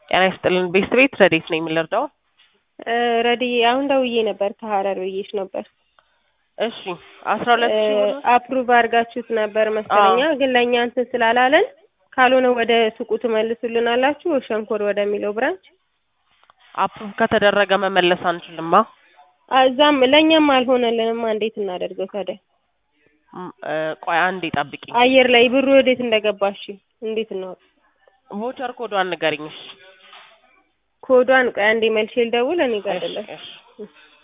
ጤና ይስጥልን ቤስት ቤት ረዴት ነው የሚለርዳው ረድዬ አሁን ደውዬ ነበር ከሀረር ብዬሽ ነበር። እሺ አስራ ሁለት ሺህ ብር አፕሩቭ አድርጋችሁት ነበር መሰለኛ፣ ግን ለእኛ እንትን ስላላለን ካልሆነ ወደ ሱቁ ትመልሱልናላችሁ ሸንኮር ወደሚለው ብራንች። አፕሩቭ ከተደረገ መመለስ አንችልማ። እዛም ለእኛም አልሆነልንማ። እንዴት እናደርገው ታዲያ? ም፣ እ፣ ቆይ አንዴ ጠብቂኝ። አየር ላይ ብሩ ወዴት እንደገባሽ እንዴት ነው? ቮቸር ኮዷን ንገሪኝ። እሺ ኮዷን ቆይ አንዴ መልሼ ልደውል። እኔ ጋር አይደለም። እሺ፣ እሺ።